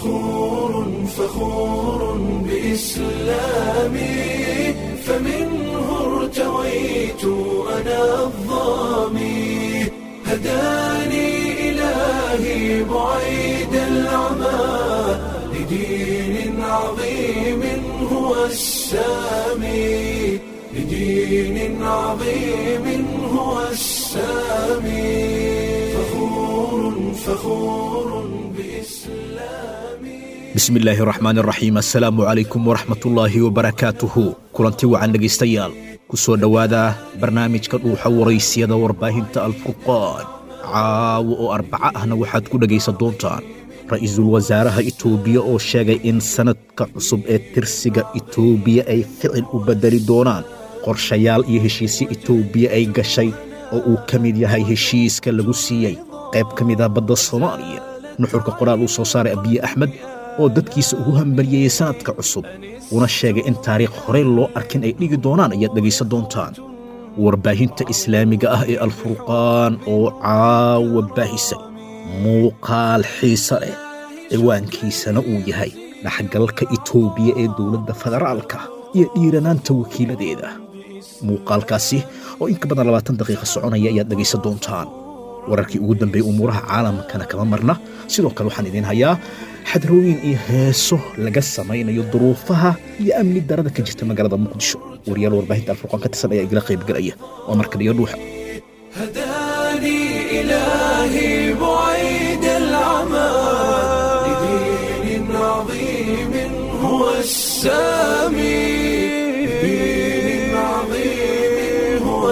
فخور فخور بإسلامي فمنه ارتويت أنا الظامي هداني إلهي بعيد العمى لدين عظيم هو السامي لدين عظيم هو السامي فخور فخور بإسلامي bismi illaahi raxmaan raxiim assalaamu calaykum waraxmatullaahi wabarakaatuhu kulanti wacan dhegaystayaal ku soo dhowaada barnaamijka dhuuxa waraysiyada warbaahinta alfurqaan caawo oo arbaco ahna waxaad ku dhegaysan doontaan ra'iisul wasaaraha itoobiya oo sheegay in sannadka cusub ee tirsiga itoobiya ay ficil u beddeli doonaan qorshayaal iyo heshiisyo itoobiya ay gashay oo uu ka mid yahay heshiiska lagu siiyey qayb ka mid ah badda soomaaliya nuxurka qoraal uu soo saaray abiye axmed oo dadkiisa ugu hambalyeeyey sannadka cusub una sheegay in taariikh horey loo arkin ay dhigi doonaan ayaad dhegaysan doontaan warbaahinta islaamiga ah ee alfurqaan oo caawa baahisay muuqaal xiise leh ciwaankiisana uu yahay dhaxgalka itoobiya ee dowladda federaalka iyo dhiiranaanta wakiiladeeda muuqaalkaasi oo in ka badan labaatan daqiiqa soconaya ayaad dhegaysan doontaan wararkii ugu dambeeyey umuuraha caalamkana kama marna sidoo kale waxaan idiin hayaa xadrooyin iyo heeso laga samaynayo duruufaha iyo amni darada ka jirta magaalada muqdisho wariyaal warbaahinta alfurqaan ka tirsan ayaa igala qaybgelaya waa markaliyo dhuuxa هداني إلهي بعيد العمى لدين عظيم هو السامي لدين عظيم هو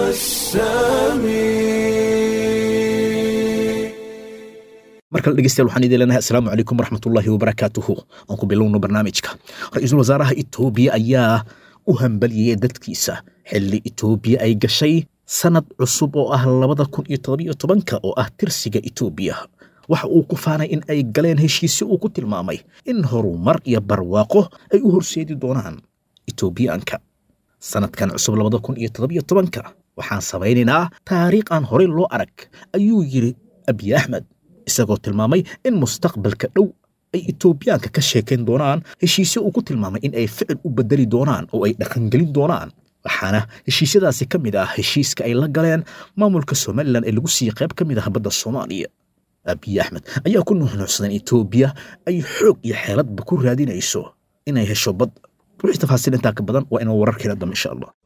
السامي mar kale dhegeystayaal waxaan idin leenahay assalaamu calaykum waraxmatullaahi wabarakaatuhu aan ku bilowno barnaamijka ra-iisul wasaaraha itoobiya ayaa u hambaliyey dadkiisa xilli itoobiya ay gashay sannad cusub oo ah labada kun iyo todobiyo tobanka oo ah tirsiga itoobiya waxa uu ku faanay in ay galeen heshiisyo uu ku tilmaamay in horumar iyo barwaaqo ay u horseedi doonaan itoobiyaanka sannadkan cusub labada kun iyo todobiyo tobanka waxaan samaynaynaa taariikh aan horey loo arag ayuu yidhi abiy axmed isagoo tilmaamay in mustaqbalka dhow ay itoobiyaanka ka sheekayn doonaan heshiisyo uu ku tilmaamay in ay ficil u beddeli doonaan oo ay dhaqangelin doonaan waxaana heshiisyadaasi ka mid ah heshiiska ay la galeen maamulka somalilan ee lagu siiyey qayb ka mid ah badda soomaaliya abiy axmed ayaa ku nuuxnuuxsadan itoobiya ay xoog iyo xeeladba ku raadinayso inay hesho bad wixii tafaasiil intaa ka badan waa inuu wararkeena dambe insha allah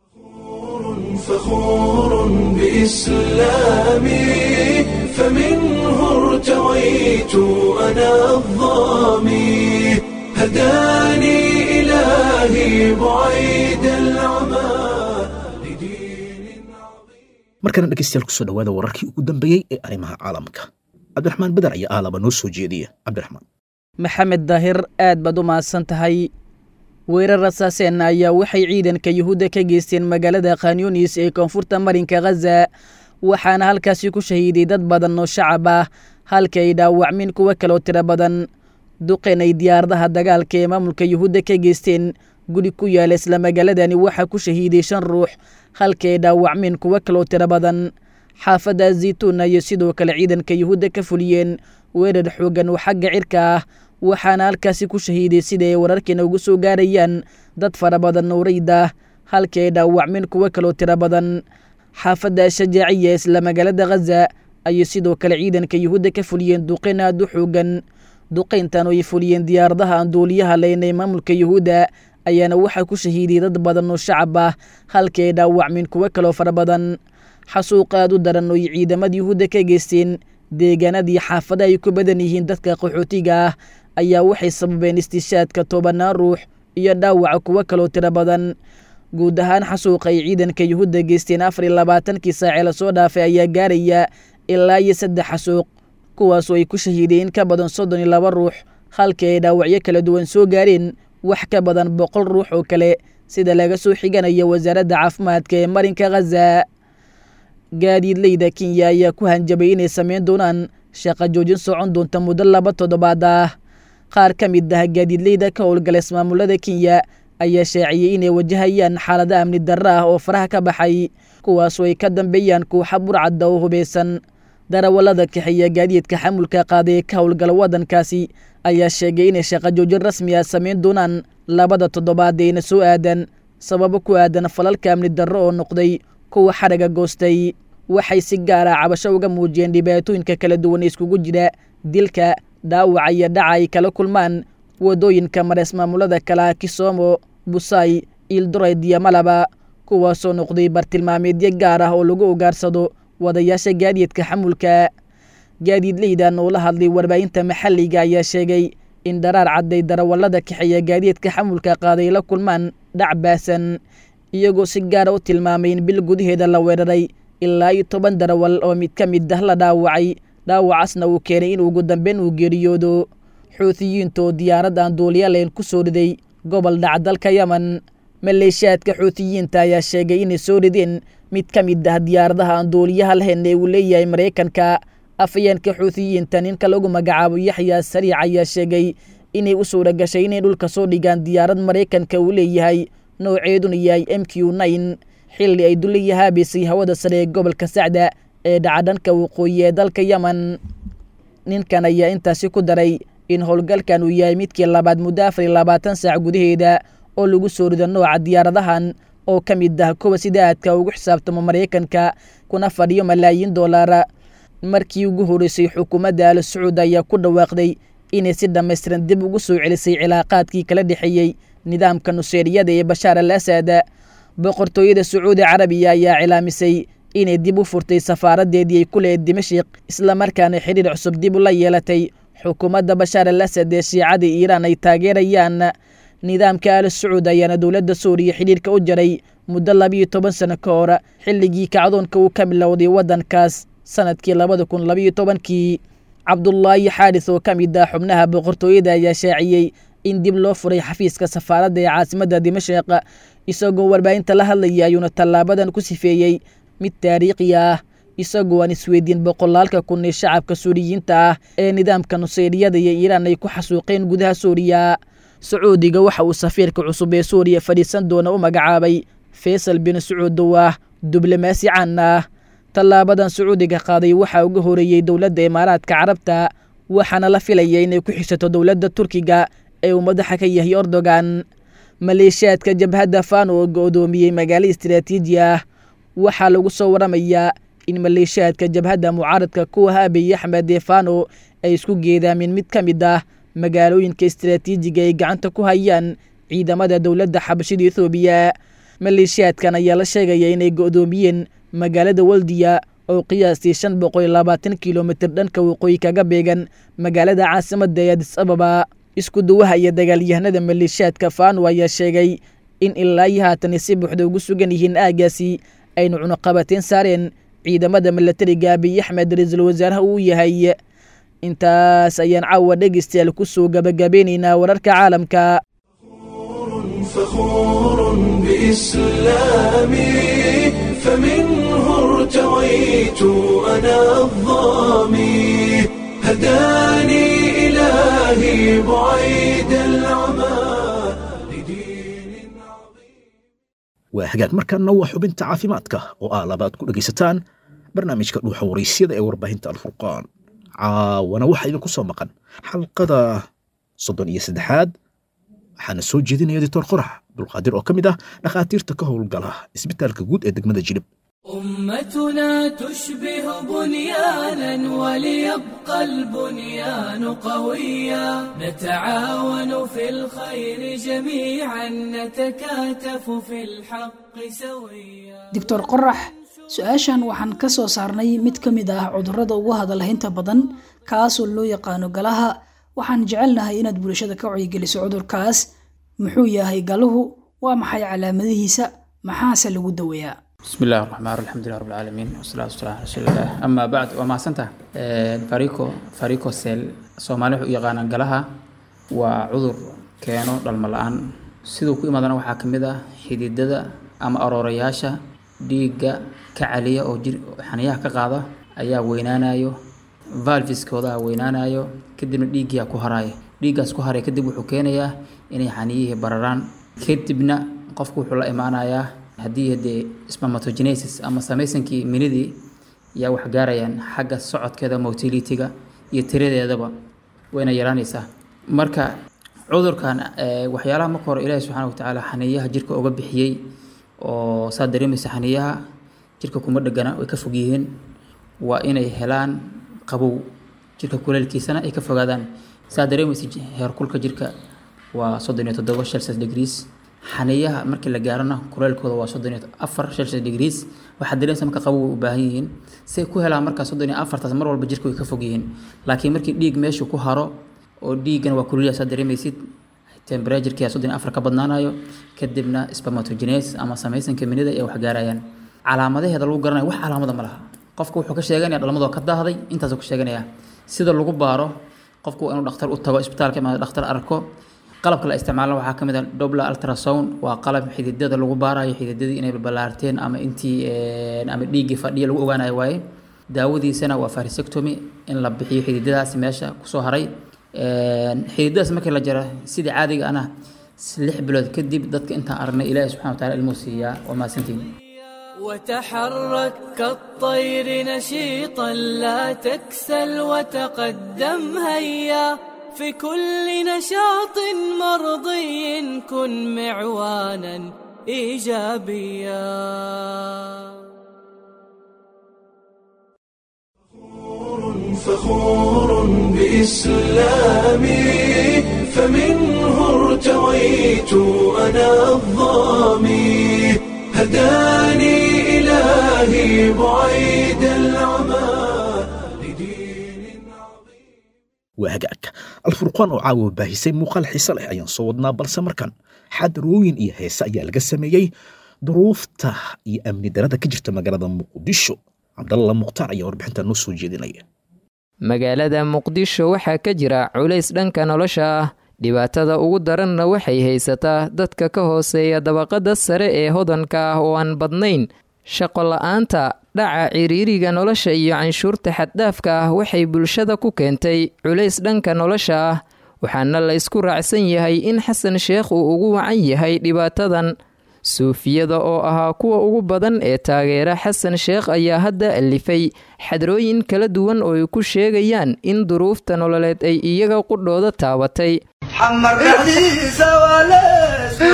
فخور بإسلامي فمنه ارتويت أنا الظامي هداني إلهي بعيد العمى لدين عظيم markana dhegeystayaal kusoo dhowaada wararkii ugu dambeeyey ee arrimaha caalamka cabdiraxmaan beder ayaa aalaba noo soo jeediya cabdiraxmaan maxamed daahir aad baad u mahadsan tahay weerar rasaaseen ayaa waxay ciidanka yuhuudda ka geysteen magaalada khanyunis ee koonfurta marinka khaza waxaana halkaasi ku shahiiday dad badan oo shacab ah halka ay dhaawacmin kuwo kaloo tiro badan duqeen ay diyaaradaha dagaalka ee maamulka yuhuudda ka geysteen guri ku yaala isla magaaladani waxaa ku shahiiday shan ruux halka ay dhaawacmin kuwo kaloo tiro badan xaafadda zaytuun ayay sidoo kale ciidanka yuhuudda ka fuliyeen weerar xoogan oo xagga cirka ah waxaana halkaasi ku shahiiday sida ay wararkeena ugu soo gaarayaan dad fara badan oo rayd ah halka ay dhaawacmin kuwo kaloo tiro badan xaafadda shajaaciya isla magaalada khaza ayay sidoo kale ciidanka yuhuudda ka fuliyeen duqeyn aad u xoogan duqeyntan oo ay fuliyeen diyaaradaha aan duuliyaha leyn ee maamulka yuhuudda ayaana waxaa ku shahiiday dad badan oo shacab ah halka ay dhaawacmin kuwo kaloo fara badan xasuuq aad u daran oo ay ciidamada yuhuudda ka geysteen deegaanadii xaafada ay ku badan yihiin dadka qaxootiga ah ayaa waxay sababeen istishaadka tobanaan ruux iyo dhaawaca kuwo kaloo tiro badan guud ahaan xasuuqa ay ciidanka yuhuudda geysteen afar iyo labaatankii saacee lasoo dhaafay ayaa gaaraya ilaa iyo saddex xasuuq kuwaasoo ay ku shahiideen in ka badan soddon iyo laba ruux halkii ay dhaawacyo kala duwan soo gaareen wax ka badan boqol ruux oo kale sida laga soo xiganayo wasaaradda caafimaadka ee marinka khaza gaadiidleyda kenya ayaa ku hanjabay inay samayn doonaan shaqa joojin socon doonta muddo laba toddobaad ah qaar ka mid ah gaadiidleyda ka howlgala ismaamulada kenya ayaa shaaciyey inay wajahayaan xaalado amni darro ah oo faraha ka baxay kuwaasoo ay ka dambeeyaan kooxa burcadda oo hubeysan darawallada kaxeeya gaadiidka xamulka qaaday ee ka howlgala waddankaasi ayaa sheegay inay shaqo joojin rasmi ah samayn doonaan labada toddobaad eena soo aadan sababo ku aadan falalka amni darro oo noqday kuwa xadhaga goostay waxay si gaara cabasho uga muujiyeen dhibaatooyinka kala duwan iskugu jira dilka dhaawaca iyo dhaca ay kala kulmaan waddooyinka marees maamulada kala kisoomo busaay iildorayd iyo malaba kuwaasoo noqday bartilmaameedyo gaar ah oo lagu ugaarsado wadayaasha gaadiidka xamulka gaadiidleydan oo la hadlay warbaahinta maxalliga ayaa sheegay in dharaar cadday darawallada kaxeeya gaadiidka xamulka qaaday la kulmaan dhac baasan iyagoo si gaara u tilmaamay in bil gudaheeda la weeraray ilaa iyo toban darawal oo mid ka mid ah la dhaawacay dhaawacasna uu keenay in ugu dambeyn uu geeriyoodo xuutiyiinta oo diyaarad aan duulyalayn ku soo riday gobol dhac dalka yemen maleeshiyaadka xuutiyiinta ayaa sheegay inay soo rideen mid ka mid ah diyaaradaha aan duuliyaha lahayn ee uu leeyahay maraykanka afayeenka xuutiyiinta ninka lagu magacaabo yaxya sariic ayaa sheegay inay u suura gashay inay dhulka soo dhigaan diyaarad maraykanka uu leeyahay nooceeduna yahay m q nine xilli ay duliya haabisay hawada sare ee gobolka sacda ee dhacdhanka waqooyi ee dalka yemen ninkan ayaa intaasi ku daray in howlgalkan uu yahay midkii labaad muddo afar iyo labaatan saac gudaheeda oo lagu soo rido nooca diyaaradahan oo ka mid ah kuwa sida aadka ugu xisaabtamo maraykanka kuna fadhiyo malaayiin doolaara markii ugu horreysay xukuumadda al sacuud ayaa ku dhawaaqday inay si dhammaystiran dib ugu soo celisay cilaaqaadkii kala dhexeeyey nidaamka nuseeriyada ee bashaar al asad boqortooyada sacuudi carabiya ayaa cilaamisay inay dib u furtay safaaradeedii ay ku lehed dimashik islamarkaana xidhiir cusub dib ula yeelatay xukuumadda bashaar al asad ee shiicada iiraan ay taageerayaan nidaamka al sacuud ayaana dowladda suuriya xidhiirka u jaray muddo labiiyo toban sano ka hor xilligii kacdoonka uu ka bilowday waddankaas sanadkii labada kun labiiyo tobankii cabdulaahi xaaris oo ka mid ah xubnaha boqortooyada ayaa shaaciyey in dib loo furay xafiiska safaaradda ee caasimadda dimashik isagoo warbaahinta la hadlaya ayuuna tallaabadan ku sifeeyey mid taariikhi ah isagoo aan isweydiin boqolaalka kun ee shacabka suuriyiinta ah ee nidaamka nuseyriyada iyo iiraan ay ku xasuuqeen gudaha suuriya sacuudiga waxa uu safiirka cusub ee suuriya fadhiisan doona u magacaabay faysal bin sacuud oo ah diblomaasi caan ah tallaabadan sacuudiga qaaday waxaa uga horeeyey dowladda imaaraadka carabta waxaana la filaya inay ku xishato dowladda turkiga ee uu madaxa ka yahay erdogan maleeshiyaadka jabhadda fano oo go-doomiyey magaalo istaraatiiji ah waxaa lagu soo waramayaa in maleeshiyaadka jabhadda mucaaradka kuwa abiy axmed ee fano ay isku geedaameen mid ka mid ah magaalooyinka istaraatiijiga ay gacanta ku hayaan ciidamada dowladda xabashida ethoobiya maleeshiyaadkan ayaa la sheegaya inay go-doomiyeen magaalada waldiya oo qiyaastii shan boqol iyo labaatan kilomitir dhanka waqooyi kaga beegan magaalada caasimadda ee adis ababa isku duwaha iyo dagaalyahanada maleeshiyaadka fano ayaa sheegay in ilaa iyo haatan si buuxda ugu sugan yihiin aagaasi aynu cunuqabateen saareen ciidamada milatariga abiy axmed ra-iisul wasaaraha uu yahay intaas ayaan caawa dhegeystayaal ku soo gabagabeynaynaa wararka caalamka فخور بإسلامي فمنه ارتويت أنا الظامي هداني إلهي بعيد العمى لدين عظيم waa hagaag markaana waa xubinta caafimaadka oo ah labaad ku dhegaysataan barnaamijka dhuuxa waraysyada ee warbaahinta alfurqaan caawana waxaa idinku soo maqan xalqada soddon iyo saddexaad waxaana soo jeedinaya doctor qorax abdulqaadir oo ka mid ah dhakhaatiirta ka howlgala isbitaalka guud ee degmada jilib أمتنا تشبه بنيانا وليبقى البنيان قويا نتعاون في الخير جميعا نتكاتف في الحق سويا doctor qorax su-aashan waxaan ka soo saarnay mid ka mid ah cudurrada ugu hadalhaynta badan kaasoo loo yaqaano galaha waxaan jecelnahay inaad bulshada ka wacyigeliso cudurkaas muxuu yahay galuhu waa maxay calaamadihiisa maxaase lagu daweeyaa بسم الله الرحمن الرحيم الحمد لله رب العالمين والصلاة والسلام على رسول الله أما بعد وما سنته فاريكو فاريكو سيل سومالي وحو يقانا قلها وعذر كانوا دالمالان sidoo ku imaadana waxaa ka mid ah xididada ama aroorayaasha dhiigga ka caliya oo jir xaniyaha ka qaada ayaa weynaanayo valviskooda weynaanayo kadibna dhiiggiyaa ku haraya dhiiggaas ku haraya kadib wuxuu keenayaa inay xaniyihii bararaan kadibna qofku wuxuu la imaanayaa haddii dee spermatogenesis ama samaysankii minidii yaa wax gaarayaan xagga socodkeeda motilitiga iyo tiradeedaba wayna yaraanaysaa marka cudurkan waxyaalaha marka hore ilaahi subxaana watacaala xaniiyaha jirka uga bixiyey oo saa dareemaysa xaniiyaha jirka kuma dhegana way ka fog yihiin waa inay helaan qabow jirka kuleelkiisana ay ka fogaadaan saa dareemaysa heerkulka jirka waa soddon iyo toddoba celsius degrees xaniiyaha markii la gaarana kuleelkooda waa soddon iyo afar celsius degrees waxaad dareemaysa marka qabow u baahan yihiin say ku helaan markaa soddon iyo afartaas mar walba jirka way ka fog yihiin laakiin markii dhiig meeshu ku haro oo dhiiggana waa kululya saa dareemaysid temperaturekia soddon iyo afar ka badnaanayo kadibna spermatogenes ama samaysanka minida ay wax gaarayaan calaamadaheeda lagu garanayo wax calaamada ma laha qofka wuxuu ka sheeganaya dhalmadoo ka daahday intaasuu ka sheeganaya sida lagu baaro qofku waa inuu dhakhtar u tago isbitaalka ama dhakhtar arko qalabka la isticmaalana waxaa ka mid ah dobla ultrasound waa qalab xididada lagu baarayo xididadii inay balballaarteen ama intii ama dhiiggii fadhiya lagu ogaanayo waaye daawadiisana waa farisectomy in la bixiyo xididadaasi meesha kusoo haray xididadaas markii la jaro sidii caadiga ana lix bilood kadib dadka intaan aragnay ilaahi subxana wataala ilmuu siiyaa waa mahadsantiin وتحرك كالطير نشيطا لا تكسل وتقدم هيا في كل نشاط مرضي كن معوانا ايجابيا فخور بإسلامي فمنه ارتويت أنا الظامي هداني إلهي بعيد العمى لدين عظيم waa hagaag alfurqaan oo caawa baahisay muuqaal xiise leh ayaan soo wadnaa balse markan xadarooyin iyo heese ayaa laga sameeyey duruufta iyo amni darada ka jirta magaalada muqdisho cabdalla mukhtaar ayaa warbixinta noo soo jeedinaya magaalada muqdisho waxaa ka jira culays dhanka nolosha ah dhibaatada ugu daranna waxay haysataa dadka ka hooseeya dabaqada sare ee hodanka ah oo aan badnayn shaqo la-aanta dhaca ciriiriga nolosha iyo canshuurta xaddhaafka ah waxay bulshada ku keentay culays dhanka nolosha ah waxaana la ysku raacsan yahay in xasan sheekh uu ugu wacan yahay dhibaatadan suufiyada oo ahaa kuwa ugu badan ee taageera xasan sheekh ayaa hadda alifay xadrooyin kala duwan oo ay ku sheegayaan in duruufta nololeed ay iyaga qudhooda taabatay xamar dhexdiisa waa leesku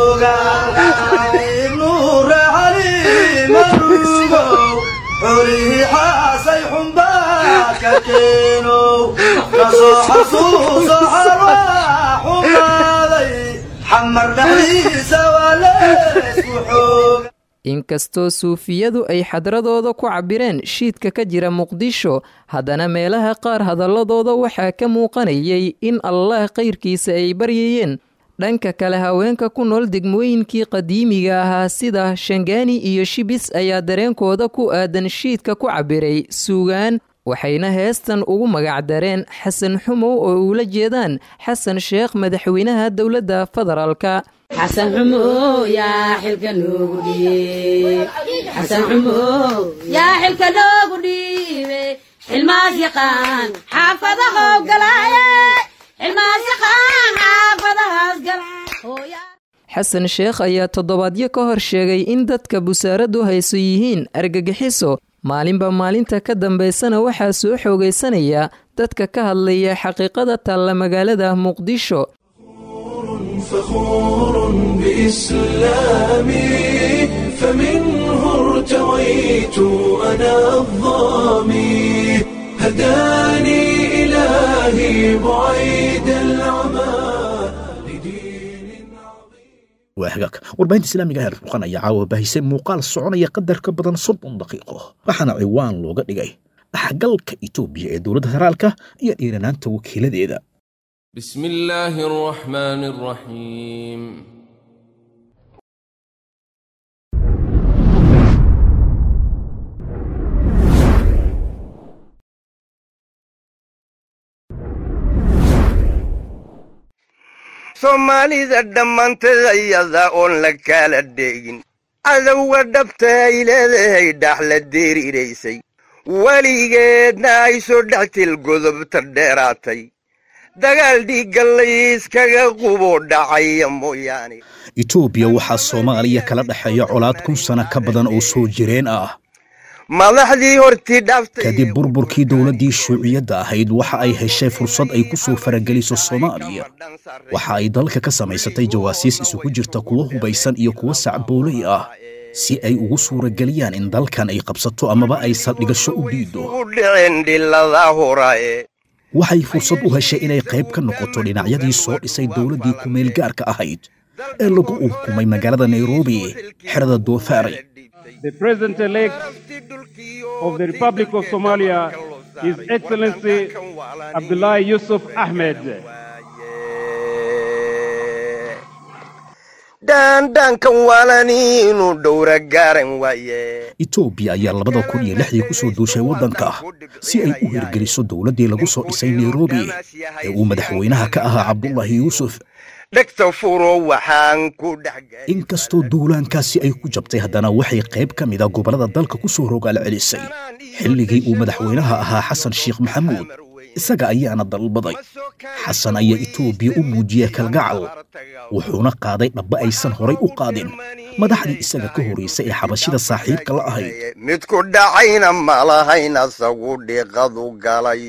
xoogaa nuura cali marugow xolihii xaasay xumbaa ka keenow kasoo xasuuso xarwaa xumaaday xamar dhexdiisa waa leesku xooga inkastoo suufiyadu ay xadradooda ku cabireen shiidka ka jira muqdisho haddana meelaha qaar hadalladooda waxaa ka muuqanayay in allah kayrkiisa ay baryayeen dhanka kale haweenka ku nool degmooyinkii qadiimiga ahaa sida shangaani iyo shibis ayaa dareenkooda ku aadan shiidka ku cabiray suugaan waxayna heestan ugu magacdareen xasan xumow oo uula jeedaan xasan sheekh madaxweynaha dowladda federaalka xasan xumow yaa xilka noogu dhiib xasan xumow yaa xilka noogu dhiibe xilmaas yaqaan xaafadahow galaaye xilmaas yaqaan xaafadahaas galaaye xasan sheekh ayaa toddobaadyo ka hor sheegay in dadka busaaradu hayso yihiin argagixiso maalinba maalinta ka dambaysana waxaa soo xoogaysanaya dadka ka hadlaya xaqiiqada taalla magaalada muqdisho فخور بإسلامي فمنه ارتويت أنا الظامي هداني إلهي بعيد العمى لدين waa hagaag warbaahinta islaamiga heer furqan ayaa caawa baahisay muuqaal soconaya qadar ka badan soddon daqiiqo waxaana ciwaan looga dhigay dhaxgalka itoobiya ee dowladda federaalka iyo dhiiranaanta wakiiladeeda بسم الله الرحمن الرحيم soomaalida dhammaanteed ayada oon la kala dheegin cadowga dhabta ay leedahay dhax la deeriiraysay weligeedna ay soo dhextil godobta dheeraatay dagaal dhiigga layskaga qubo dhacaya mooyaane itoobiya waxaa soomaaliya kala dhexeeya colaad kun sano ka badan oo soo jireen ah madaxdii hortii dhaaftay kadib burburkii dowladdii shuuciyadda ahayd waxa ay heshay fursad ay ku soo farageliso soomaaliya waxa ay dalka ka samaysatay jawaasiis isugu jirta kuwo hubaysan iyo kuwo sacboolay ah si ay ugu suurageliyaan in dalkan ay qabsato amaba ay saldhigasho u dhiido u dhicin dhilada horae waxay fursad u heshay inay qayb ka noqoto dhinacyadii soo dhisay dowladdii ku-meelgaarka ahayd ee lagu unkumay magaalada nairobi xerada doofaari The President-elect of the Republic of Somalia, His Excellency Abdullah Yusuf Ahmed. dhaandhaankan waalani inuu dhowra gaaran waaye etoobiya ayaa labada kun iyo lixdii ku soo duushay waddanka si ay u hirgeliso dowladdii lagu soo dhisay nairobi ee uu madaxweynaha ka ahaa cabdullaahi yuusuf dhegta furo waxaan ku dhex inkastoo duulaankaasi ay ku jabtay haddana waxay qayb ka mid a gobollada dalka ku soo rogaal celisay xilligii uu madaxweynaha ahaa xasan sheekh maxamuud isaga ayaana dalbaday xasan ayaa etoobiya u muujiyey kalgacal wuxuuna qaaday dhabba aysan horay u qaadin madaxdii isaga ka horraysay ee xabashida saaxiibka la ahayd mid ku dhacayna malahayn asagu dhiiqadu galay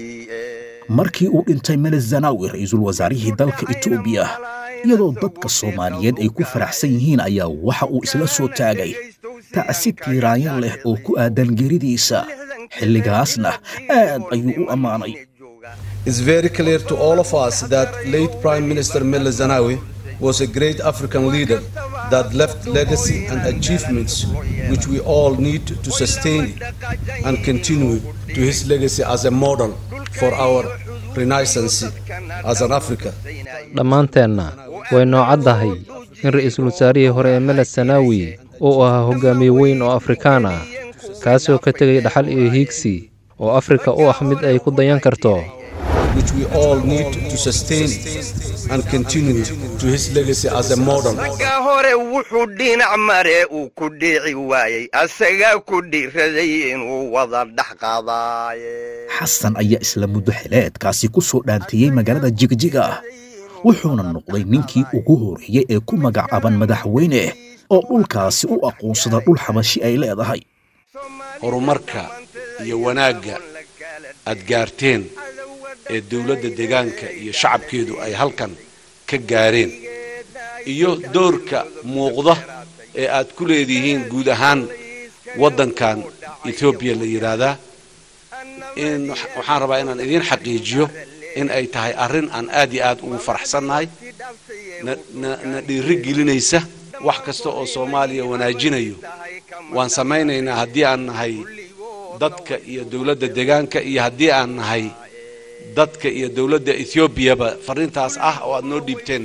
markii uu dhintay meles zanaawi ra-iisul wasaarihii dalka etoobiya iyadoo dadka soomaaliyeed ay ku faraxsan yihiin ayaa waxa uu isla soo taagay tacsi tiiraanyan leh oo ku aadan geeridiisa xilligaasna aad ayuu u ammaanay It's very clear to all of us that late Prime Minister Meles Zenawi was a great African leader that left legacy and achievements which we all need to sustain and continue to his legacy as a model for our renaissance as an Africa. dhammaanteenna way noocaddahay in ra'iisul wasaarihii hore ee meles sanaawi uu ahaa hogaamiye weyn oo afrikaan ah kaasoo ka tegay dhaxal iyo hiigsi oo afrika u ah mid ay ku dayan karto which we all need to sustain and continue to his legacy as a model. ragga hore wuxuu dhinac mare uu ku dhici waayey asagaa ku dhiiraday inuu wada dhex qaadaaye xasan ayaa isla muddo xileedkaasi ku soo dhaantiyey magaalada jigjiga wuxuuna noqday ninkii ugu horreeyey ee ku magacaaban madaxweyne oo dhulkaasi u aqoonsada dhul xabashi ay leedahay horumarka iyo wanaagga aad gaarteen ee dowladda deegaanka iyo shacabkeedu ay halkan ka gaareen iyo doorka muuqda ee aad ku leedihiin guud ahaan waddankan etoobiya la yidhaahdaa in waxaan rabaa inaan idiin xaqiijiyo in ay tahay arrin aan aad iyo aad ugu faraxsannahay na dhiiri gelinaysa wax kasta oo soomaaliya wanaajinayo waan samaynaynaa haddii aan nahay dadka iyo dowladda deegaanka iyo haddii aan nahay dadka iyo dowladda ethoobiaba farriintaas ah oo aad noo dhiibteen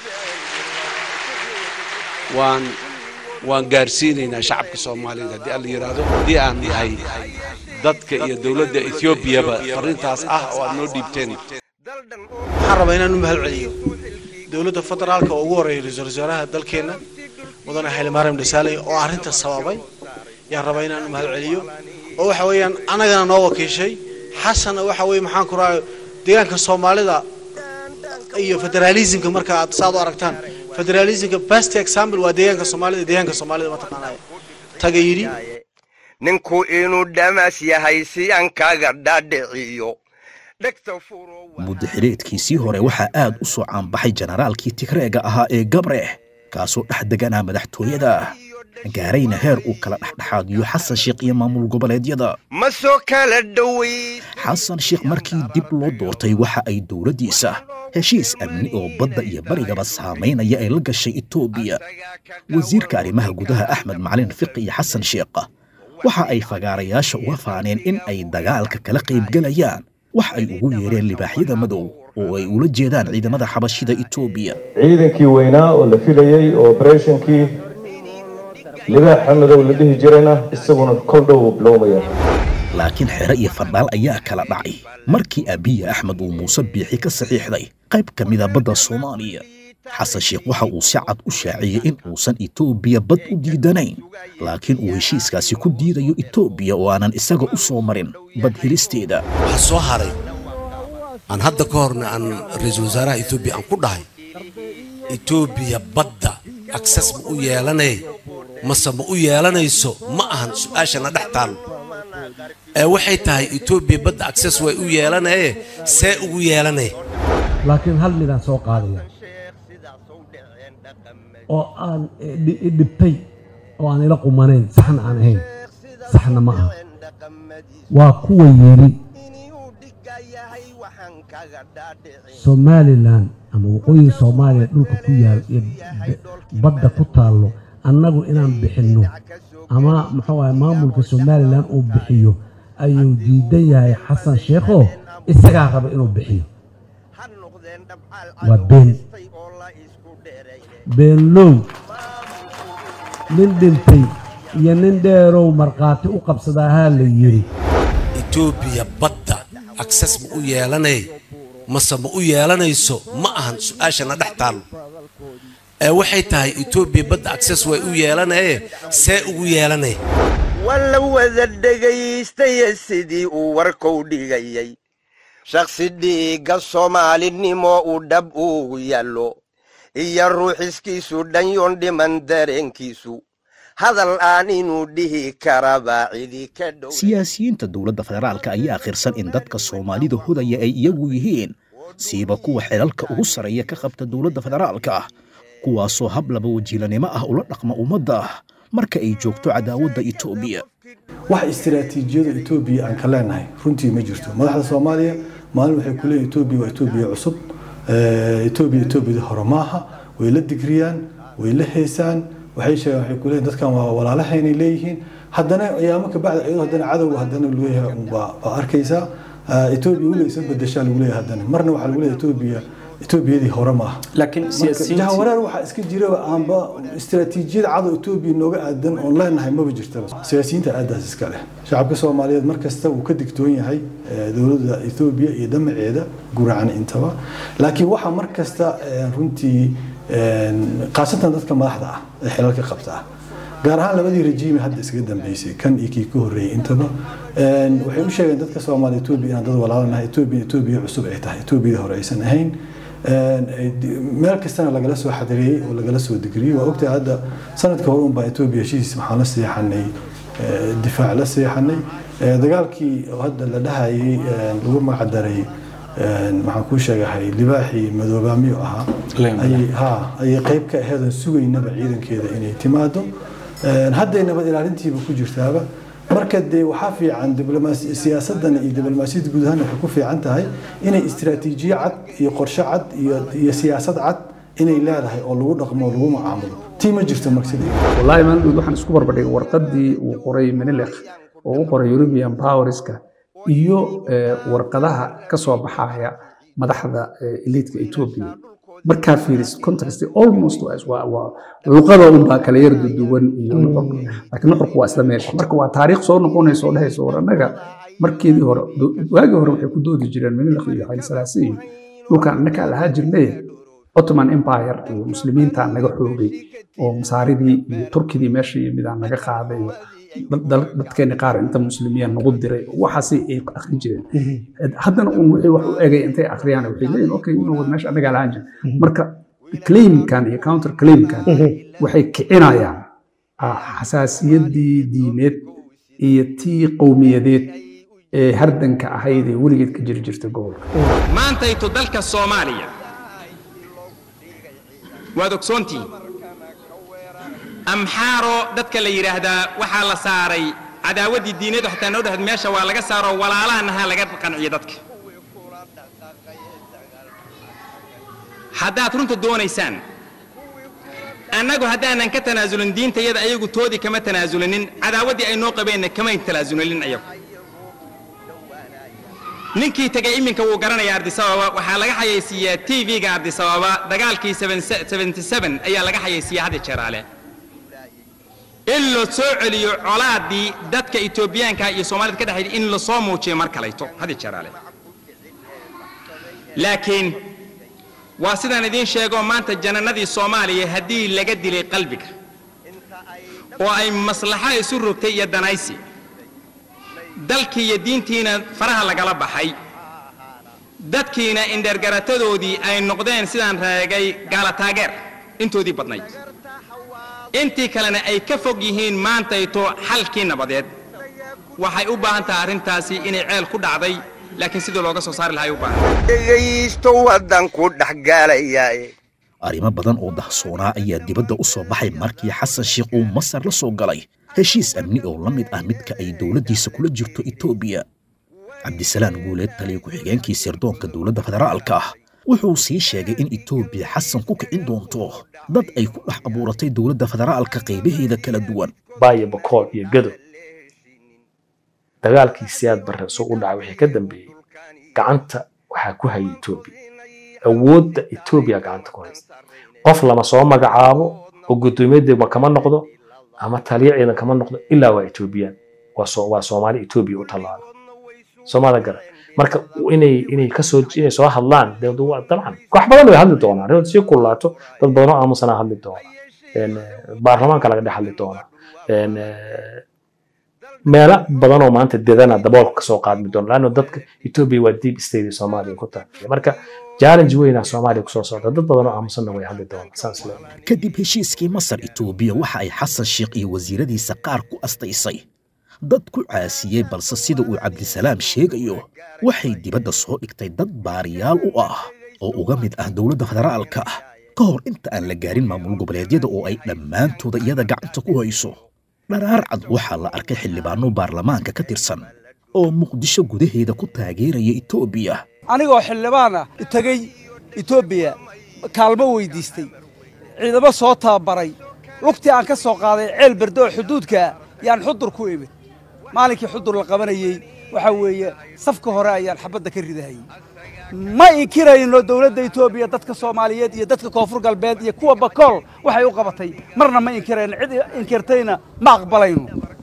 waan waan gaarsiinaynaa shacabka soomaaliyeed haddii alla yidhaahdo haddii aan nahay dadka iyo dowladda ethoobiaba farriintaas ah oo aad noo dhiibteen waxaan rabaa inaan u mahad celiyo dowladda federaalka oo ugu horreeya ra-iisul wasaaraha dalkeenna mudane xayli maryam dhisaaley oo arrinta sababay yaan rabaa inaan u mahad celiyo oo waxa weeyaan annagana noo wakiishay xasanna waxa weeye maxaan ku rahay deegaanka soomaalida iyo federaalismka marka aad saad u aragtaan federalismka best example waa deegaanka soomaalida deegaanka soomaalida mataqaanaya taga yidhi ninku inuu dhamaas yahay si aan kaaga dhaadhiciyo muddo xileedkiisii hore waxaa aad u soo caanbaxay jenaraalkii tigreega ahaa ee gabreh kaasoo dhex deganaa madaxtooyada gaarayna heer uu kala dhexdhexaadiyo xasan sheekh iyo maamul goboleedyada ma soo kala dhowey xasan sheekh markii dib loo doortay waxa ay dowladdiisa heshiis amni oo badda iyo barigaba saamaynaya ay la gashay etoobiya wasiirka arrimaha gudaha axmed macalin fiqi iyo xasan sheekh waxa ay fagaarayaasha uga faaneen in ay dagaalka kala qaybgelayaan wax ay ugu yeereen libaaxyada madow oo ay ula jeedaan ciidamada xabashida etoobiya ciidankii weynaa oo la filayey oo obereshonkii libaaxa madow la dhihi jirayna isaguna kol dhow uu bilowmaya laakiin xere iyo fadhaal ayaa kala dhacay markii abiya axmed uu muuse biixi ka saxiixday qayb ka mida badda soomaaliya xasan sheekh waxa uu si cad u shaaciyey in uusan etoobiya bad u diidanayn laakiin uu heshiiskaasi ku diidayo etoobiya oo aanan isaga u soo marin bad helisteeda waxaa soo haray aan hadda ka horna aan ra-iisul wasaaraha etoobiya aan ku dhahay etoobiya badda akses ma u yeelanay mase ma u yeelanayso ma ahan su-aashana dhex taal ee waxay tahay etoobiya badda access way u yeelanaye see ugu yeelanay laakiin hal midaan soo qaadaya oo aan i- i dhibtay oo aan ila qumanayn saxna aan ahayn saxna ma aha waa kuwa yidhi somalilan ama waqooyiga soomaaliya dhulka ku yaal iyo b- badda ku taallo annagu inaan bixinno ama muxuu ahay maamulka somalilan uu bixiyo ayuu diidan yahay xasan sheekho isagaa raba inuu bixiyo waa been beenlow nin dhintay iyo nin dheerow markhaati u qabsadaahaa la yidhi etoobiya badda access ma u yeelanay mase ma u yeelanayso ma ahan su-aashana dhex taallo ee waxay tahay etoobiya badda access way u yeelanaye see ugu yeelanay walla wada dhegaystaye sidii uu warkou dhigayay shakhsi dhiigga soomaalinimo uu dhab ugu yaallo iyo ruuxiskiisu dhanyoon dhiman dareenkiisu hadal aan inuu dhihi karaba cidi ka dhow siyaasiyiinta dowladda federaalka ayaa akhirsan in dadka soomaalida hudaya ay iyagu yihiin siiba kuwa xilalka ugu sarreeya ka qabta dowladda federaalka ah kuwaasoo hab laba wajiilanimo ah ula dhaqma ummadda marka ay joogto cadaawadda etoobiya wax istiraatiijiyada etoobiya aan ka leenahay runtii ma jirto madaxda soomaaliya maalin waxay ku leeyihin etoobiya waa etoobiya cusub Eh, etoobiya etoobiyada hore maaha way la digriyaan way la heesaan waxay sheegaan waxay ku leeyihin dadkan waa walaalahaynay leeyihiin haddana ayaamo ka bacdi iyadoo haddana cadowga haddana lagu leeyahay un baa baa arkaysaa Eh, etoobiya weliga isa bedeshaa lagu leeyahay haddana marna waxaa lagu leeyahay etoobiya etoobiyadii hore maaha laakiin siyaasiyiintii- jahawareer waxaa iska jira aanba istiraatiijiyada cadow etoobiya nooga aadan oon leenahay maba jirtaba siyaasiyiinta aadaas iska leh shacabka soomaaliyeed mar kasta wuu ka digtoon yahay eh, dowladda etoobiya iyo damaceeda guracan intaba laakiin waxaa mar kasta eh, runtii eh, khaasatan dadka madaxda ah ee xilalka qabta ah gaar ahaan labadii rejiimi hadda iskaga dambeysay kan iyo kii ka horreeyey intaba Een, waxay u sheegeen dadka soomaaliya etoobiya inaan dad walaalanahay etoobiya etoobiya cusub ay tahay etoobiyada hore aysan ahayn Een, ay di- meel kastana lagala soo xadiriyey oo lagala soo digriyey waa ogtahay hadda sanadka hore unbaa etoobiya heshiis waxaan la seexanay eh, difaac la seexanay Eh, dagaalkii oo hadda la dhahayay een, lagu magacdaray een, waxaan kuu sheegahay libaaxii madoobaamiyo ahaa ayay ha ayay qayb ka aheedan sugaynaba ciidankeeda inay timaado Een, hadday nabad ilaalintiiba ku jirtaaba marka dee waxaa fiican diblomaasi siyaasadan iyo diblomaasiyadda guud ahaan waxay ku fiican tahay inay istiraatiijiyo cad iyo qorshe cad iyo iyo siyaasad cad inay leedahay oo lagu dhaqmo oo lagu macaamulo tii ma jirto marsidii wallaahi maandhood waxaan isku barbardhigay warqaddii uu qoray menelekh oo u qoray european powerska iyo eh, warqadaha ka soo baxaya madaxda eh, eliitka etoobiya markaa fiiris context almost waa is- waa waa luqada unbaa kala yar duduwan iyo nuxurka laakiin nuxurku waa isla meesha marka waa taariikh soo noqonaysa oo dhehaysa war annaga markeedii hore do- waagii hore waxay ku doodi jireen menelekh iyo xayl salaasi iyo dhulkan annagaa lahaa jirnay ottoman empire iyo muslimiinta naga xoogay oo masaaridii iyo turkidii meesha yimidaan naga qaaday oo dad- dal- dadkeeni qaar inta muslimiya nagu diray oo waxaasi ay akhrin jireen haddana un wixii wax u egay intay akhriyaan waxay leeyihin okay inuu wad meesha annagaa lahaan jira marka claimkan iyo counter claimkan waxay kicinayaan ah, xasaasiyaddii diimeed iyo tii qowmiyadeed ee hardanka ahayd ee weligeed ka jiri jirta gobolka maantayto dalka soomaaliya waad ogsoontihiin amxaaro dadka la yidhaahdaa waxaa la saaray cadaawaddii diineed xataa noo dhahad meesha waa laga saaro walaalahanaha laga qanciyo dadka haddaad runta doonaysaan annagu haddaanan ka tanaasulin diintayada ayagu toodii kama tanaasulinin cadaawaddii ay noo qabeenna kamay tanaasulinin ayagu ninkii tegay iminka wuu garanaya ardisababa waxaa laga xayaysiiyaa tv-ga ardisababa dagaalkii 77 ayaa laga xayaysiiyaa hadda jeeraale in la soo celiyo colaadii dadka etoobiyaanka iyo soomaalida ka dhexayda in la soo muujiyo mar kalayto hadda jeeraale laakiin waa sidaan idiin sheego maanta janannadii soomaaliya haddii laga dilay qalbiga oo ay maslaxo isu rogtay iyo danaysi dalkii iyo diintiina faraha lagala baxay dadkiina indhergaratadoodii ay noqdeen sidaan reegay gaala taageer intoodii badnayd intii kalena ay ka fog yihiin maantayto xalkii nabadeed waxay u baahan tahay arrintaasi inay ceel ku dhacday laakiin sidii looga soo saari lahaa ay u baahan dhegaysto waddanku dhexgaalayaaye arrimo badan oo dahsoonaa ayaa dibadda u soo baxay markii xasan sheikh uu masar la soo galay heshiis amni oo la mid ah midka ay dowladdiisa kula jirto etoobiya cabdisalaan guuleed taliya ku-xigeenkii sirdoonka dowladda federaalka ah wuxuu sii sheegay in etoobiya xasan ku kicin doonto dad ay ku dhex abuuratay dowladda federaalka qaybaheeda kala duwan baayo bakool iyo gado dagaalkii siyaad barre soo u dhacay wixii ka dambeeyey gacanta waxaa ku hayay etoobiya awoodda etoobiya gacanta ku haysta qof lama soo magacaabo oo guddoomiye degma kama noqdo ama taliya ciidan kama noqdo ilaa waa etoobiyaan waa soo waa soomaali etoobiya u tallaala soomada gara marka inay inay kasoo inay soo hadlaan dee waa dabcan wax badan way hadli doonaa arrintu sii kulaato dad badan oo aamusanaa hadli doona baarlamaanka laga dhex hadli doonaa meelo badan oo maanta dedana daboolka kasoo qaadmi doona laanno dadka etoobiya waa deep state soomaaliya ku tahay marka challenge weynaa soomaaliya kusoo socda dad badan oo aamusanna way hadli doonaa saas leeyahay kadib heshiiskii masar etoobiya waxa ay xasan sheikh iyo wasiiradiisa qaar ku astaysay dad ku caasiyey balse sida uu cabdisalaam sheegayo waxay dibadda soo dhigtay dad baariyaal u ah oo uga mid ah dowladda federaalka ah ka hor inta aan la gaarin maamul goboleedyada oo ay dhammaantooda iyada gacanta ku hayso dharaar cad waxaa la arkay xildhibaano baarlamaanka ka tirsan oo muqdisho gudaheeda ku taageeraya etoobiya anigoo xildhibaan ah tegey etoobiya kaalmo weydiistay ciidamo soo tababaray lugtii aan ka soo qaaday ceel berde oo xuduudka yaan xudur ku imid maalinkii xudur la qabanayey waxaa weeye safka hore ayaan xabadda ka ridahayey ma inkirayno dowladda etoobiya dadka soomaaliyeed iyo dadka koonfur galbeed iyo kuwa bakool waxay u qabatay marna ma inkirayno cid inkirtayna ma aqbalayno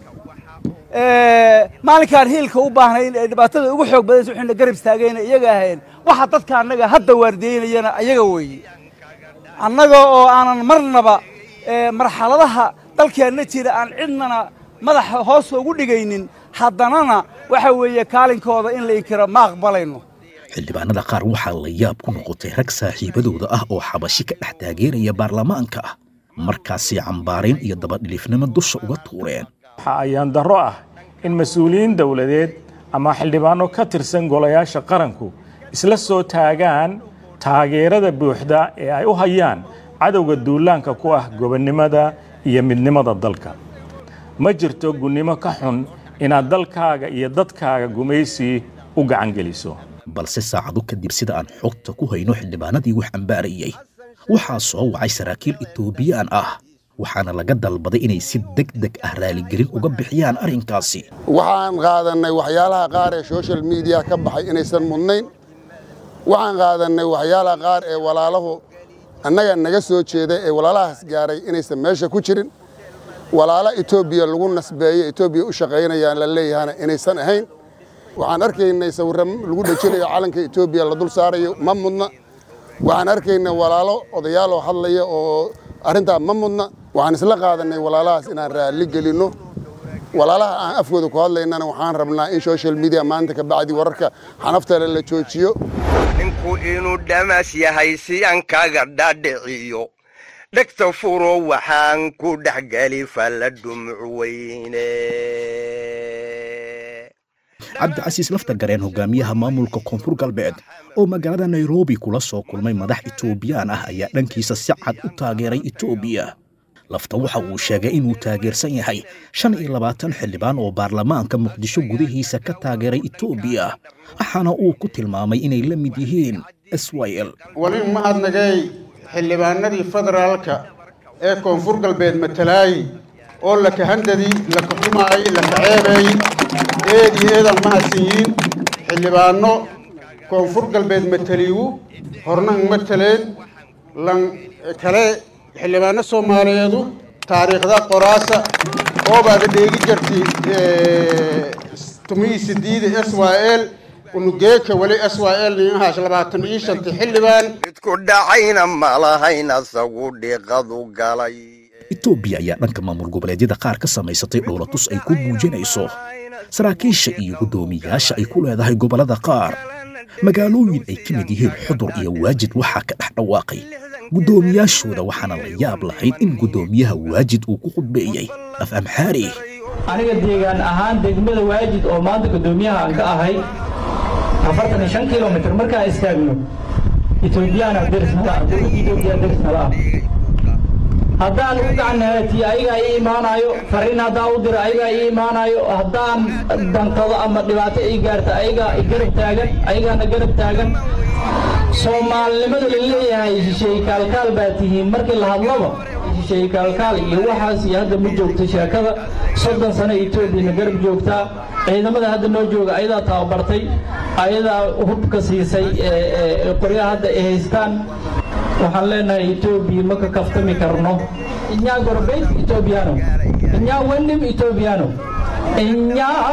maalinkaan hiilka u baahnayn ee dhibaatada ugu xoog badaysa waxayna garab istaagayna iyaga ahayn waxa dadka annaga hadda waardiyeynayana ayaga weeye annaga oo aanan marnaba marxaladaha dalkeenna jira aan cidnana madaxa hoos ugu dhigaynin haddanana waxa weeye kaalinkooda in la inkiro ma aqbalayno xildhibaanada qaar waxaa la yaab ku noqotay rag saaxiibadooda ah oo xabashi ka dhex taageeraya baarlamaanka ah markaasi cambaarayn iyo dabadhilifnimo dusha uga tuureen waxaa ayaan darro ah in mas-uuliyiin dowladeed ama xildhibaano ka tirsan golayaasha qaranku isla soo taagaan taageerada buuxda ee ay u hayaan cadowga duulaanka ku ah gobonnimada iyo midnimada dalka ma jirto gunnimo ka xun inaad dalkaaga iyo dadkaaga gumaysi u gacan geliso balse saacado kadib sida aan xogta ku hayno xildhibaanadii wax ambaarayey waxaa soo wacay saraakiil etoobiyaan ah waxaana laga dalbaday inay si deg deg ah raaligelin uga bixiyaan arrinkaasi waxaan qaadannay waxyaalaha qaar ee social media ka baxay inaysan mudnayn waxaan qaadannay waxyaalaha qaar ee walaalahu annaga naga soo jeeda ee walaalahaas gaaray inaysan meesha ku jirin walaalo etoobiya lagu nasbeeye etoobiya u shaqaynayaan la leeyahana inaysan ahayn waxaan arkaynay sawirro lagu dhejinayo calanka etoobiya la dul saarayo ma mudna waxaan arkaynay walaalo odayaal oo hadlaya oo arrintaa ma mudna waxaan isla qaadannay walaalahaas inaan raalli gelinno walaalaha aan afkooda ku hadlaynana waxaan rabnaa in social media maanta ka bacdi wararka xanaftale la joojiyo ninku inuu dhamaas yahay si aan kaga dhaadhiciyo dhegta furo waxaan ku dhexgeli falla dhumuc weyne cabdicasiis lafta gareen hogaamiyaha maamulka koonfur galbeed oo magaalada nairobi kula soo kulmay madax etoobiyaan ah ayaa dhankiisa si cad u taageeray etoobiya lafta waxa uu sheegay inuu taageersan yahay shan iyo labaatan xildhibaan oo baarlamaanka muqdisho gudihiisa ka taageeray etoobiya waxaana uu ku tilmaamay inay la mid yihiin syl wali mahadnagay xildhibaanadii federaalka ee koonfur galbeed matalaayey oo lakahandadii lakaxumaayey lakaceebeeyey eed iyo eedaan mahadsan yihiin xildhibaanno koonfur galbeed mataliigu hornan mataleen lan kale xildhibaano soomaaliyeedu taariikhda qoraasa oobaada dheegi jirtay tumihii sidiida s y l unugeeka weli s y l ninahaash labaatan iyo shanta xildhibaan midku dhacayna malahayn asagu dhiiqadu galay etoobiya ayaa dhanka maamul goboleedyada qaar ka samaysatay dhowlatus ay ku muujinayso saraakiisha iyo guddoomiyaasha ay ku leedahay gobollada qaar magaalooyin ay ka mid yihiin xudur iyo waajid waxaa ka dhex dhawaaqay guddoomiyaashooda waxaana la yaab lahayd in guddoomiyaha waajid uu ku khudbeeyey af amxaari aniga deegaan ahaan degmada waajid oo maanta guddoomiyaha aan ka ahay afartan iyo shan kilomitr markaan istaagno etoobiyana derisnala ah dowladda etoobiya derisnala ah haddaan u gacanahatiyo ayagaa ii imaanayo fariin haddaan u diro ayagaa ii imaanayo haddaan danqado ama dhibaato ii gaarta ayagaa i garab taagan ayagaana garab taagan soomaalinimada la leeyahay shisheeye kaalkaal baa tihiin markii la hadlaba shisheeye kaalkaal iyo waxaas iyo hadda ma joogto sheekada soddon sano etoobiyana garab joogtaa ciidamada hadda noo jooga ayadaa tababartay ayadaa hubka siisay qoryaha hadda ay haystaan waxaan leenahay etoobiya ma ka kaftami karno inyaa gorbeyd etoobiyaano inyaa wenim etoobiyaano inyaa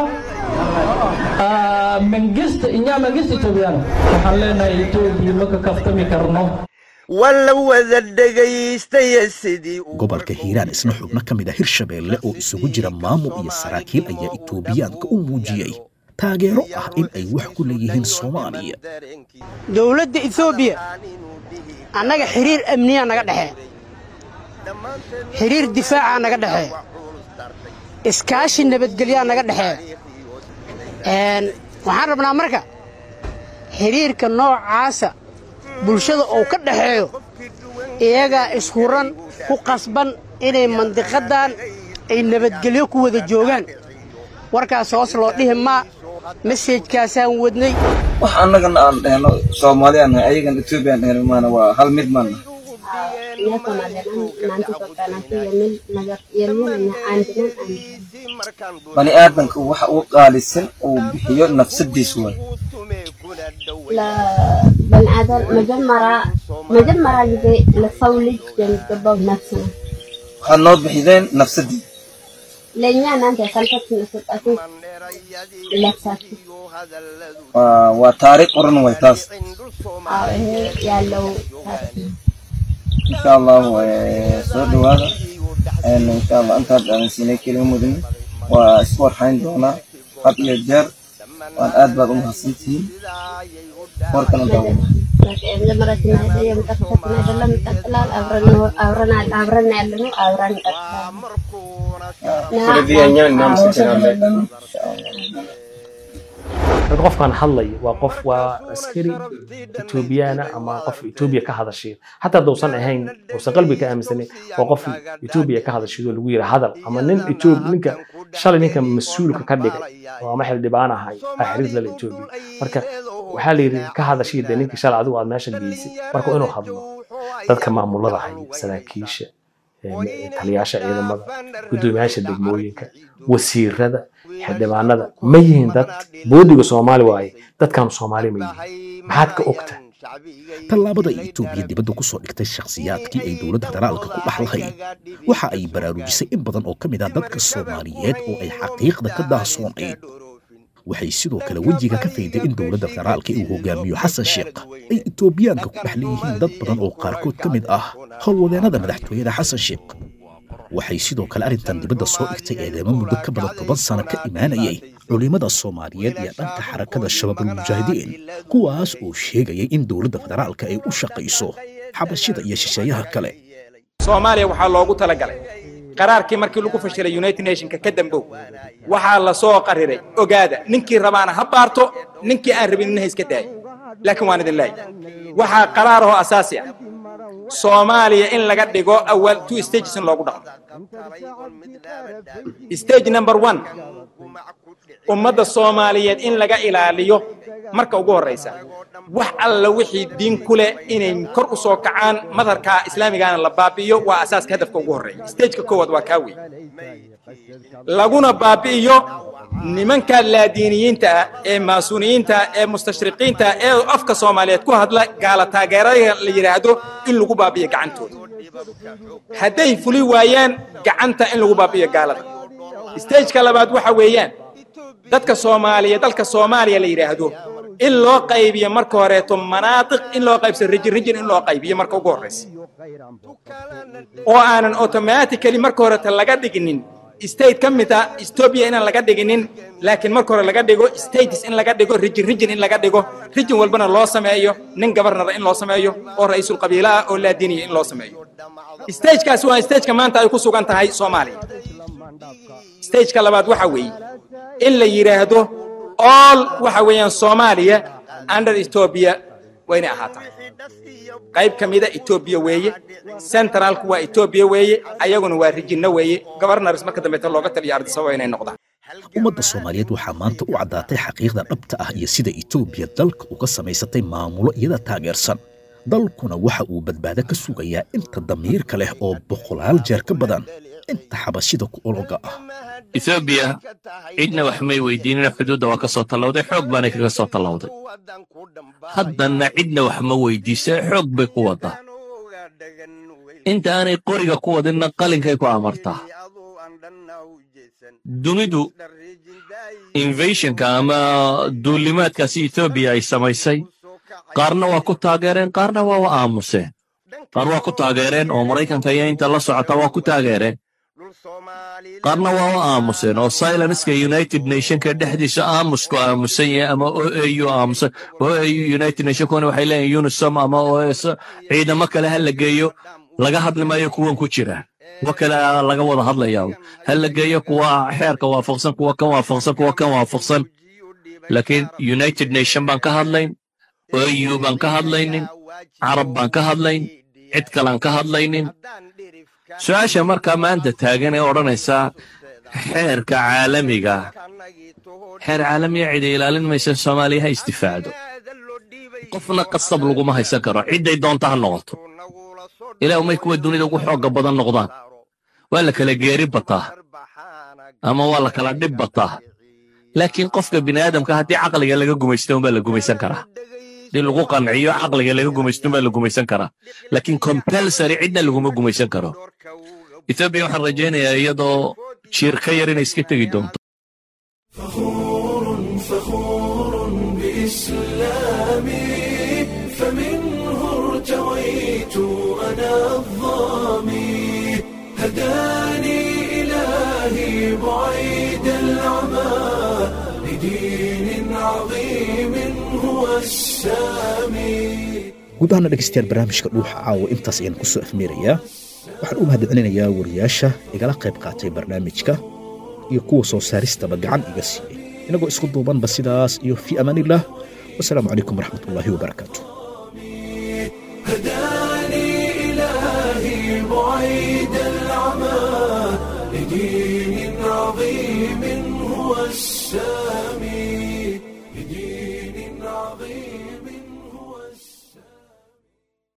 mangist inyaa mangist etoobiyaano waxaan leenahay etoobiya ma ka kaftami karno walla wada dhegaystaya sidii gobolka hiiraan isna xubno ka mid a hirshabeelle oo isugu jira maamul iyo saraakiil ayaa etoobiyaanka u muujiyey taageero ah in ay wax ku leeyihiin soomaaliya dowladda etoobiya annaga xiriir amniyaa naga dhexee xiriir difaacaa naga dhexee iskaashi nabadgelyaa naga dhexee waxaan rabnaa marka xiriirka noocaasa bulshada uu ka dhexeeyo iyagaa ishuran ku qasban inay mandiqaddan ay nabadgelyo ku wada joogaan warkaas hoos loo dhihi maa mesejkaasaan wadnay wax annagana aan dhehno soomaaliyaan nahay ayagan ethoobiyan dhehno maana waa hal mid maana bani aadamka waxa uu qaalisan uu bixiyo nafsadiis waay በንአደር መጀመሪያ መጀመሪያ ጊዜ ለሰው ልጅ የሚገባው ነፍስ ነው። waxaad noo bixideen nafsadii ለእኛ እናንተ የሰልፋችሁ የሰጣችሁ ነፍሳችሁ waa waa taariikh qoran way taas አዎ፣ ይሄ ያለው ታሪክ ነው። insha allahu eh, soo dhawaada En insha allah intaad dhaalinsiinay kelima mudane waa isku warxayn doonaa had iyo jeer waan aad baad u mahadsantihiin warkana daawo የመጀመሪያ ስናሄደ የመጨረሻችን አይደለም፣ ይቀጥላል። አብረን ነው- አብረን አለ- አብረን ያለ ነው፣ አብረን ይቀጥላል። ስለዚህ እኛን እናመሰግናለን dad qofkan hadlaya waa qof waa askari etoobiyaana ama qof etoobiya ka hadashay xataa haddausan ahayn uusan qalbiga ka aaminsanin waa qof etoobiya ka hadashay oo lagu yidhi hadal ama nin etoobi ninka shalay ninka mas-uulka ka dhigay oo ama xildhibaan ahay aa xiriir lala etoobiya marka waxaa la yidhi ka hadashay dee ninka shalay adigu aad meesha geysay marka inuu hadlo dadka maamulada haya saraakiisha ee, taliyaasha ciidamada guddoomiyaasha degmooyinka wasiirada xildhibaanada ma yihiin dad boodiga soomaali waaye dadkan soomaali ma yihiin maxaad ka ogta tallaabada ay etoobiya dibadda ku soo dhigtay shakhsiyaadkii ay dowladda federaalka ku dhex lahayd waxa ay baraarujisay in badan oo ka mid ah dadka soomaaliyeed oo ay xaqiiqda ka daahsoonayd waxay sidoo kale wejiga ka fayday in dowladda federaalka uu hogaamiyo xasan sheekh ay etoobiyaanka ku dhex leeyihiin dad badan oo qaarkood ka mid ah howlwadeennada madaxtooyada xasan sheekh waxay sidoo kale arrintan dibadda soo dhigtay eedeemo muddo ka badan toban sano ka imaanayay culimmada soomaaliyeed iyo dhanka xarakada shabaabulmujaahidiin kuwaas oo sheegayay in dowladda federaalka ay u shaqayso xabashida iyo shisheeyaha kale soomaaliya waxaa loogu talagalay qaraarkii markii lagu fashilay united nationka ka dambow waxaa la soo qariray ogaada ninkii rabaana ha baarto ninkii aan rabin ha iska daayo laakiin waan idin leeyahay waxaa qaraar oo asaasi ah soomaaliya in laga dhigo awal two stages in loogu dhaqmo stage number one ummadda soomaaliyeed in laga ilaaliyo marka ugu horreysa wax alla wixii diin ku leh inay kor u soo kacaan madharka islaamigaana la baabi'iyo waa asaaska hadafka ugu horreeya stageka koowaad waa kaa wey laguna baabi'iyo nimanka laadiiniyiinta ah ee maasuuniyiinta ah ee mustashriqiinta ah ee afka soomaaliyeed ku hadla gaala taageerada la yidhaahdo in lagu baabi'iyo gacantooda hadday fuli waayaan gacanta in lagu baabi'iyo gaalada stageka labaad waxa weeyaan dadka soomaaliya dalka soomaaliya la yidhaahdo in loo qaybiyo marka horeeto manaatiq in loo qaybso rijin rijin in loo qaybiyo marka ugu horreysa oo aanan automatically marka horeeto laga dhiginin state ka mid ah ethiopia inaan laga dhiginin laakiin marka hore laga dhigo states in laga dhigo rijin rijin in laga dhigo rijin walbana loo sameeyo nin gabarnara in loo sameeyo oo ra-iisul qabiila ah oo laadiniya in loo sameeyo stagekaasi waa stageka maanta ay ku sugan tahay soomaaliya stageka labaad waxa weeye in la yidhaahdo all waxa weeyaan soomaaliya under ethiopia waa inay ahaataa qayb ka mida etoobiya weeye centralku waa etoobiya weeye ayaguna waa rijinno weeye governors marka dambeeta looga taliya ardisababa inay noqdaan ummadda soomaaliyeed waxaa maanta u caddaatay xaqiiqda dhabta ah iyo sida etoobiya dalka uga samaysatay maamulo iyada taageersan dalkuna waxa uu badbaado ka sugayaa inta damiirka leh oo boqolaal jeer ka badan inta xabashida ku ologa ah etoobiya cidna wax may weydiinina xuduudda waa ka soo tallawday xoog baanay kaga soo tallawday haddanna cidna wax ma weydiisee xoog bay ku waddaa inta aanay qoriga ku wadinna qalinkay ku amartaa dunidu invasionka ama duulimaadkaasi etoobiya ay samaysay qaarna waa ku taageereen qaarna waa wa aamuseen qaar waa ku taageereen oo maraykanka iyo inta la socota waa ku taageereen qaarna waa u aamuseen oo silenska united nationka dhexdiisa aamusku aamusan yahay ama o a u aamusan o a u united nationkuna waxay leeyihin unisom ama os ciidamo kale ha la geeyo laga hadli maayo kuwan ku jira kuwa kale laga wada hadlaya ha la geeyo kuwa xeerka waafaqsan kuwa kan waafaqsan kuwa kan waafaqsan laakiin united nation baan ka hadlayn o u baan ka hadlaynin carab baan ka hadlayn cid kalaan ka hadlaynin su-aasha markaa maanta taagan ee odhanaysaa xeerka caalamiga xeer caalamiga cida ilaalin maysa soomaaliya ha isdifaacdo qofna qasab laguma haysan karo cidday doonta ha noqoto ilaa umay kuwa dunida ugu xoogga badan noqdaan waa la kala geeri bataa ama waa la kala dhib bataa laakiin qofka bini aadamka haddii caqliga laga gumaysto unbaa la gumaysan karaa haddii lagu qanciyo caqliga laga gumaysto unbaa la gumaysan karaa laakiin compulsory cidna laguma gumaysan karo etoobiya waxaan rajaynayaa iyadoo jiir ka yar inay iska tegi doonto فخور بإسلامي فمنه ارتويت أنا الظامي هداني إلهي بعيد العمى لدين عظيم هو السامي guud ahaana dhegaystayaal barnaamijka dhuuxa caawa intaas ayaan ku soo afmeerayaa waxaan u mahadcelinayaa wariyaasha igala qayb qaatay barnaamijka iyo kuwa soo saaristaba gacan iga siiyey inagoo isku duubanba sidaas iyo fii amaanillaah wasalaamu calaykum waraxmatullaahi wabarakaatu